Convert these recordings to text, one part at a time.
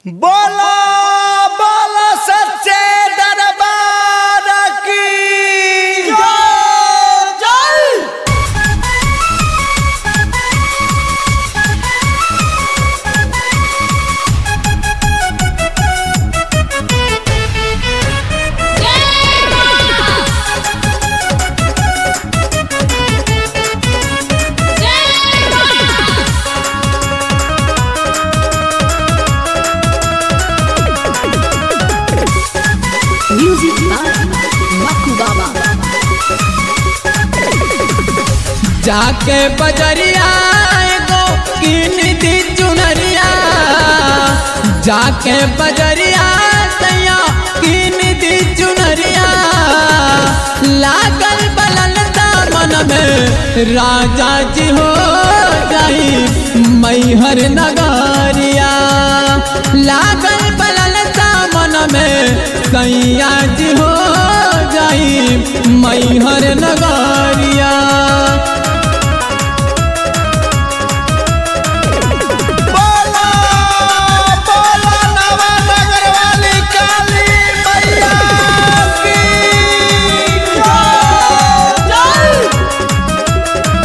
बोलो बोलो सच्चे दरबार की जय जय Music by Maku Baba. जाके बजरिया एगो किन दी चुनरिया जाके बजरिया सैया किन दी चुनरिया लागल बलल दामन में राजा जी हो जाई मैहर नगरिया लागल बलल दामन में सैया जी हो जाई मैहर नगरिया बोलो बोलो नवानगर वाली काली मैया की जय जय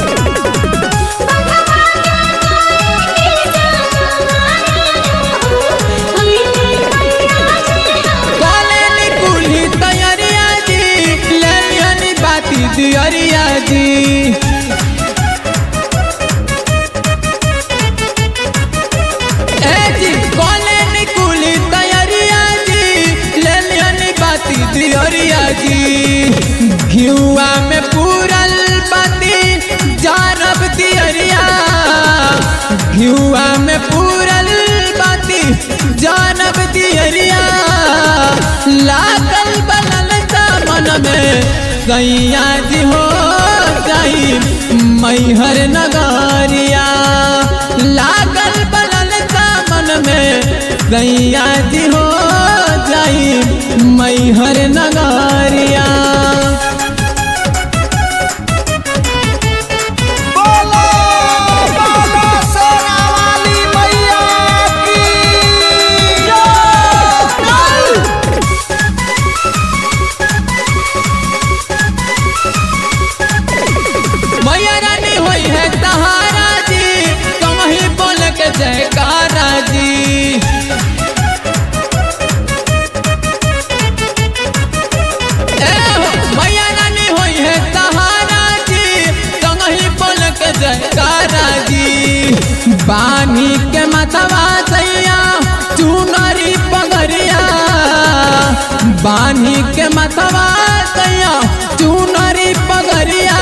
काले कुली तैयारिया जी लेनी बाती दियरिया जी ए जी काले कुली तैयारिया जी लेनी बाती दियरिया जी घिउआ में पूरल बाती जानब दियरिया घिउआ में पूरल बाती जानब दियरिया लागल बनल दामन में सैया जी हो जाई मैहर नगरिया लागल बनल दामन में सैया जी हो जाई मैहर नगरिया बोलो बोलो सोना वाली मैया की जय जय मैया रानी होई है सहारा जी कहीं बोल के जयकारा जी ए हो, मैया रानी होई है सहारा जी कहीं बोल के जयकारा जी बानी के मतवा सैया चुनरी पगरिया बानी के मतवा सैया चुनरी पगरिया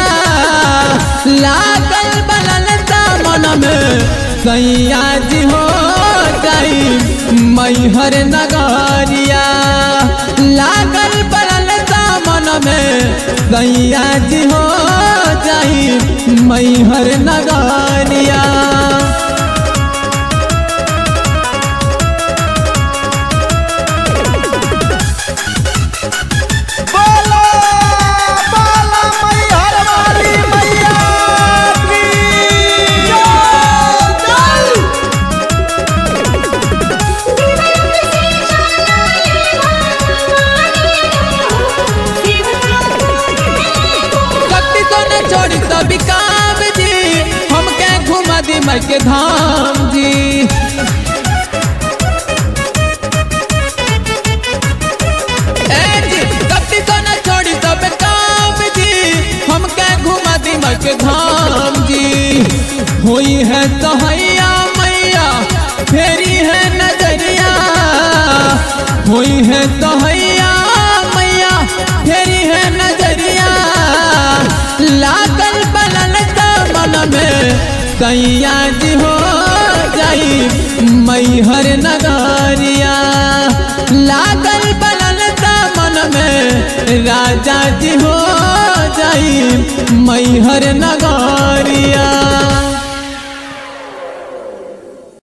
लागल बनल दामन में सैया जी हो जाई मैहर नगरिया लागल बनल दामन में सैया जी हो जाई मैहर नगरिया बोलो बोलो मैहर वाली मैया की जय जय कति तो न छोड़ी तो बिकाम जी हमके घुमा दी मई के धाम जी ए जी, कति तो न छोड़ी तो बिकाम जी हमके घुमा दी मई के धाम जी हुई है तो हैया मैया फेरी है नजरिया हुई है तो हैया मैया फेरी है नजरिया लागल बनल दामन में सैया जी हो जाई मैहर नगरिया लागल बनल दामन में राजा जी हो जाई मैहर नगरिया